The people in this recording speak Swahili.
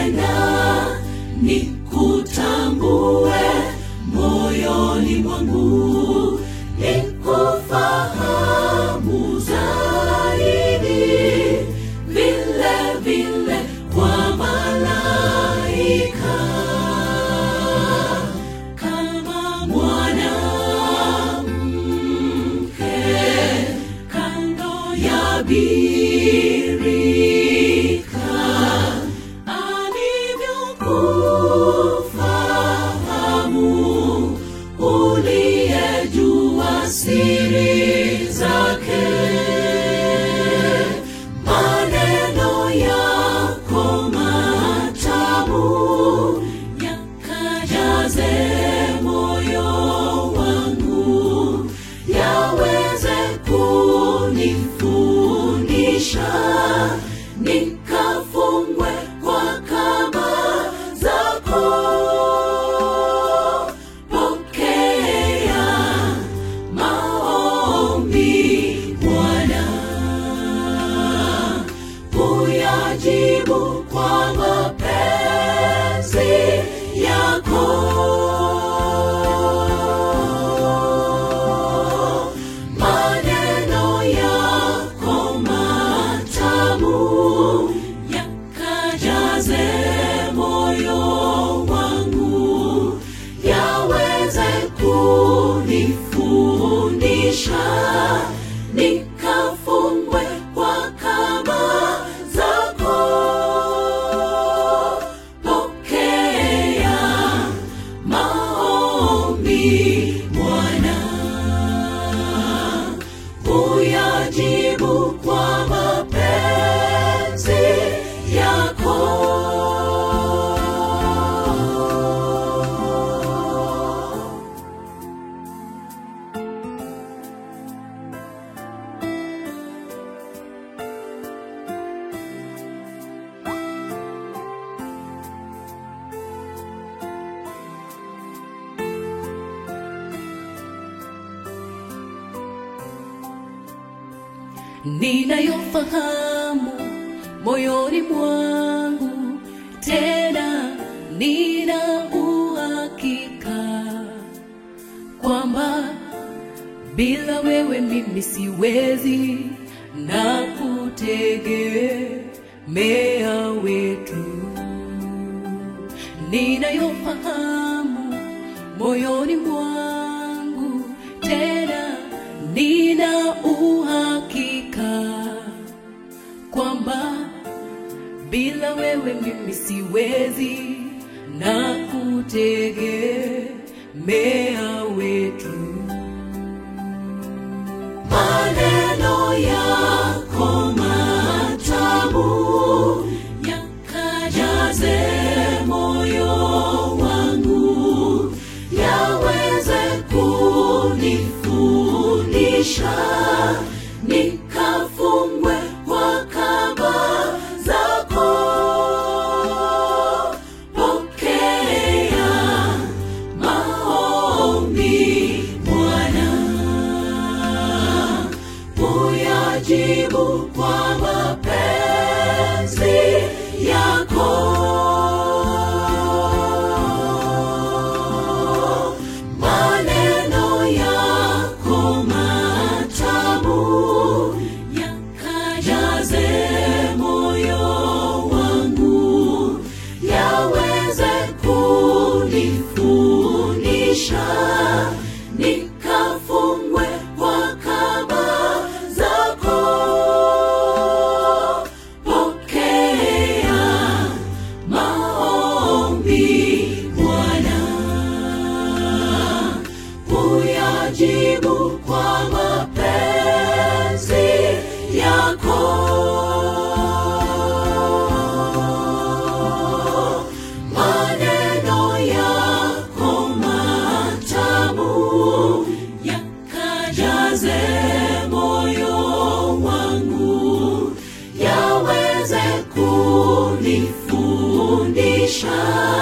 nikupenda nikutambue moyoni mwangu nikufahamu zaidi vile vile kwa malaika kama mwanamke kando ya birika alivyokufahamu uliyejua siri zake maneno yako matamu yakajaze moyo wangu yaweze kunifundisha nikafungwe kwa kama zako pokea maombi bwana uyajibu kwa mapenzi yako maneno yako matamu yakajaze moyo wangu yaweze kunifundisha nikafungwe kwa kama zako pokea maombi bwana uyajibu kwa mapenzi yako ninayofahamu moyoni mwangu tena nina uhakika kwamba bila wewe mimi siwezi na kutegemea wetu ninayofahamu moyoni mwangu tena nina uhakika kwamba bila wewe mimi siwezi na kutegemea wetu maneno yako matamu yakajaze moyo wangu yaweze kunifundisha nikafungwe kwa kamba zako pokea maombi bwana uyajibu kwa mapenzi yako maneno yako matamu yakajaze moyo wangu yaweze kunifundisha nikafungwe kwa kamba zako pokea maombi bwana uyajibu kwa mapenzi yako maneno yako matamu yakajaze moyo wangu yaweze kunifundisha